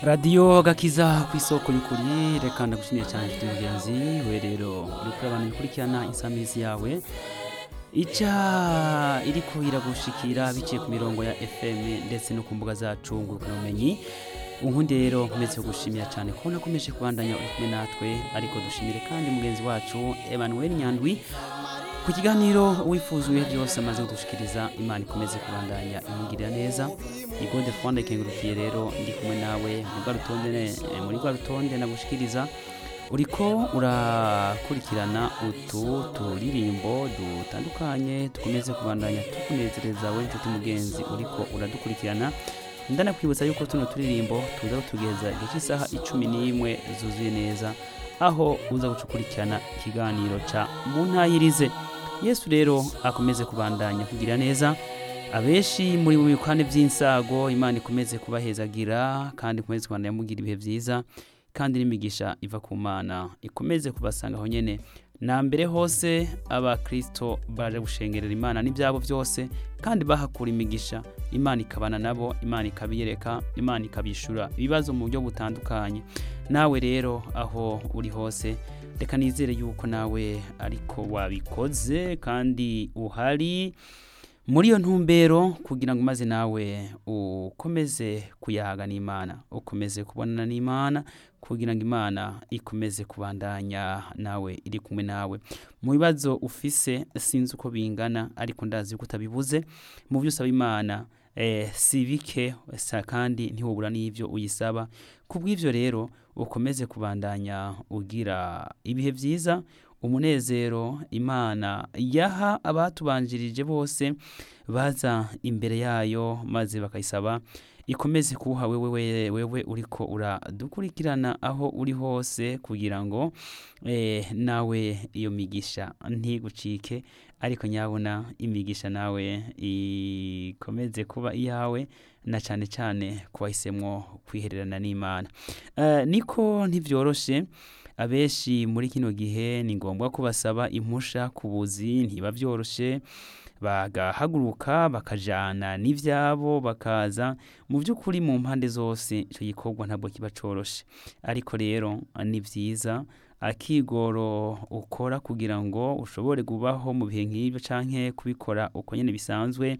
radiyo gakiza ku isoko y'ukuri reka ndagushimiye cyane mfite mugenzi we rero uri kurabana bikurikirana insamizi yawe ica iriko iragushikira biciye ku mirongo ya fm ndetse no ku mbuga zacu ngurukanabumenyi unkundi rero nkomeze kugushimira cyane kubona akomeje kubandanya uri kumwe natwe ariko dushimire kandi mugenzi wacu emmanuel nyandwi ku kiganiro wifuza ibihe byose amaze kudushikiriza imana ikomeze kubandanya imugirira neza ni gode fwanda ikengurukiye rero ndi kumwe nawe muri rwa rutonde eh, muri rwa rutonde nagushikiriza uriko urakurikirana utu turirimbo dutandukanye dukomeze kubandanya tukunezereza we nshuti mugenzi uriko uradukurikirana ndanakwibutsa yuko tuno turirimbo tuza kutugeza igihe cy'isaha icumi n'imwe zuzuye neza aho uza gucukurikirana ikiganiro ca muntayirize yesu rero akomeze kubandanya kugira neza abenshi muri mu bikwane by'insago imana ikomeze kubahezagira kandi ikomeze kubandanya mugira ibihe byiza kandi n'imigisha iva ku mana ikomeze kubasanga aho nyene na mbere hose abakristo baje gushengerera imana n'ibyabo byose kandi bahakura imigisha imana ikabana nabo imana ikabiyereka imana ikabishura ibibazo mu buryo butandukanye nawe rero aho uri hose reka nizere yuko nawe ariko wabikoze kandi uhari muri iyo ntumbero kugira ngo maze nawe ukomeze kuyahaga n'imana ukomeze kubonana n'imana kugira ngo imana ikomeze kubandanya nawe iri kumwe nawe mu bibazo ufise sinzi uko bingana ariko ndazi yuko utabibuze mu byo usaba imana eh, si bike sa kandi ntiwubura n'ibyo uyisaba ku bw'ibyo rero ukomeze kubandanya ugira ibihe byiza umunezero imana yaha abatubanjirije bose baza imbere yayo maze bakayisaba ikomeze kuwuha wewe wewe uriko uradukurikirana aho uri hose kugira ngo eh, nawe iyo migisha ntigucike ariko nyabona imigisha nawe ikomeze kuba iyawe na cyane cyane kubahisemwo kwihererana n'imana uh, niko ntibyoroshe abenshi muri kino gihe ni ngombwa ko basaba impusha ku buzi ntiba byoroshe bagahaguruka bakajana n'ibyabo bakaza mu by'ukuri mu mpande zose icyo gikorwa ntabwo kiba coroshe ariko rero ni byiza akigoro ukora kugira ngo ushobore kubaho mu bihe nk'ibyo canke kubikora uko nyene bisanzwe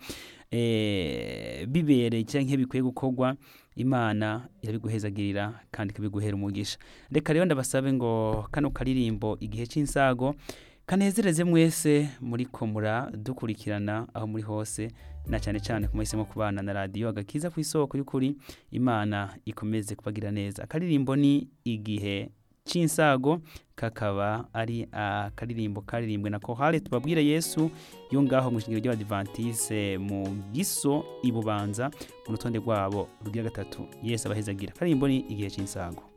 eh, bibereye canke bikwiye gukorwa imana irabiguhezagirira kandi ikabiguhera umugisha reka rero ndabasabe ngo kano karirimbo igihe c'insago kanezereze mwese muriko muradukurikirana aho muri hose na cyane cyane kumuhisemo kubana na radiyo agakiza ku isoko y'ukuri imana ikomeze kubagira neza akaririmbo ni igihe c'insago kakaba ari akaririmbo karirimbwe na kohale tubabwire yesu yo ngaho mu ishingiro ry'abadivantise mu giso ibubanza mu rutonde rwabo rugira gatatu yesu abahezagira akaririmbo ni igihe c'insago